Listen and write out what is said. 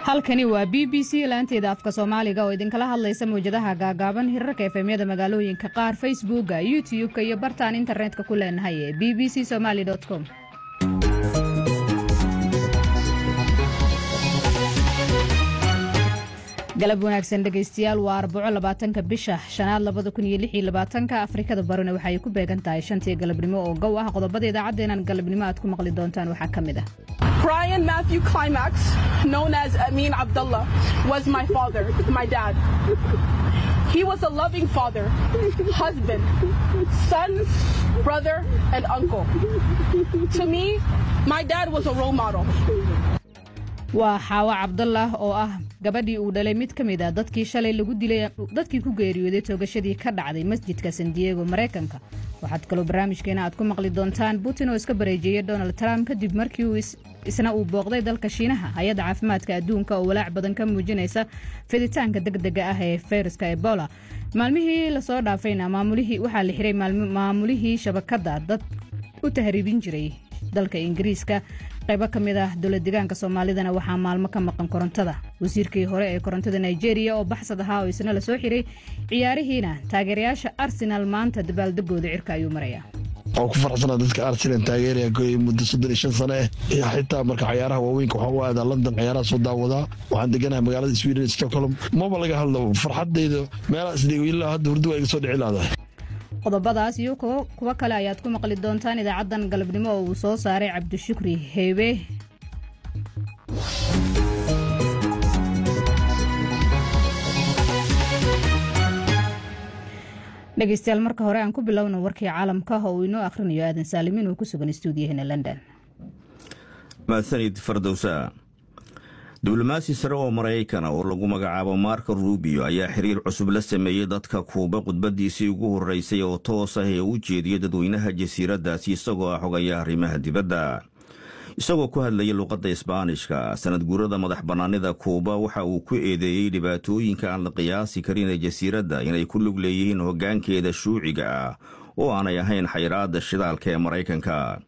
halkani waa b b c laanteeda afka soomaaliga oo idinkala hadlaysa mawjadaha gaagaaban hirarka efemyada magaalooyinka qaar facebooka youtub-ka iyo bartaan internetka ku leenahay ee b b c somaali com galab wanaagsan dhegaystayaal waa arbaco labaatanka bisha shanaad labada kun iyo lix iyo labaatanka afrikada barina waxay ku beegan tahay shantii galabnimo oo gow ah qodobada idaacadeenan galabnimo aad ku maqli doontaan waxaa ka mid ah Brian Matthew Climax, known as Amin Abdullah, was my father, my dad. He was a loving father, husband, son, brother, and uncle. To me, my dad was a role model. waa xaawo cabdallah oo ah gabadhii uu dhalay mid ka mid a dadkii shalay lagu dilay dadkii ku geeriyooday toogashadii ka dhacday masjidka san diego maraykanka waxaad kaloo barnaamijkeena aad ku maqli doontaan putin oo iska bareejeeyey donald trump kadib markii uu isna uu booqday dalka shiinaha hay-adda caafimaadka adduunka oo walaac badan ka muujinaysa fiditaanka degdega ah ee fayraska ebola maalmihii lasoo dhaafayna maamulihii waxaa la xiray maamulihii shabakadda dad u tahriibin jiray dalka ingiriiska qaybo ka mid ah dowlad degaanka soomaalidana waxaa maalmo ka maqan korontada wasiirkii hore ee korontada nigeria oo baxsad ahaa oo isna la soo xiray ciyaarihiina taageerayaasha arsenal maanta dabaaldegooda cirka ayuu marayaa waan ku faraxsanaa dadka arsenal taageeraya goy muddo soddon iyo shan sane eh xitaa marka cayaaraha waaweynka waxaan u aadaa london cayaaraha soo daawadaa waxaan deganahay magaalada sweden stockholm maba laga hadlo farxadayda meelaha isdhigo ilaa hadda hurdu waa iga soo dhici laadahay qodobadaas iyo kuwo kale ayaad ku maqli doontaan idaacaddan galabnimo oo uu soo saaray cabdishukri heebe dhegeystayaal marka hore aan ku bilowna warkii caalamka oo uu inoo akhrinayo aadan saalimin oo ku sugan stuudiyaheena london mahadsanid fardowsa diblomaasi sare oo maraykana oo lagu magacaabo marko rubio ayaa xiriir cusub la sameeyey dadka kuuba khudbadiisii ugu horreysay oo toos ah ee u jeediyey dadweynaha jasiiraddaasi isagoo ah xogaya arrimaha dibadda isagoo ku hadlayay luqadda isbaanishka sanad guurada madax bannaanida kuuba waxa uu ku eedeeyey dhibaatooyinka aan la qiyaasi karin ee jasiiradda inay ku lug leeyihiin hoggaankeeda shuuciga ah oo aanay ahayn xayraadda shidaalka ee maraykanka